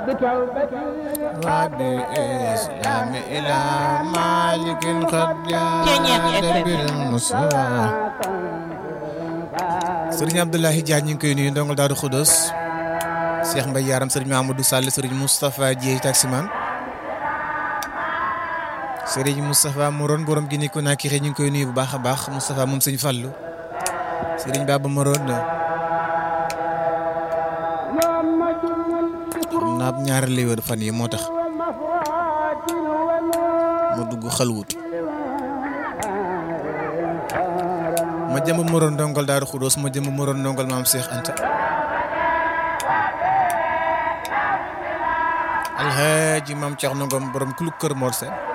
وبإسلام إلى مالك قد جاد بالمصطفى Sëriñ Abdoulaye Diagne ñu ngi koy nuyu ndongal Daaru Xudos Cheikh Mbaye Yaram Sëriñ Mamadou Sall Sëriñ Moustapha Dieye taximan Sëriñ Moustapha Moron borom gi ni ko naa kii ñu ngi koy nuyu bu baax a baax Moustapha moom sëñ Fallou Sëriñ Baba Moron xam naa ñaari lay wër fan yi moo tax mu dugg xalwut ma jëm moroon ndongal Daaru Xudoos ma jëm moroon ndongal maam Cheikh Anta alxaaji maam Cheikh Ngom borom kuluk kër Mor Sène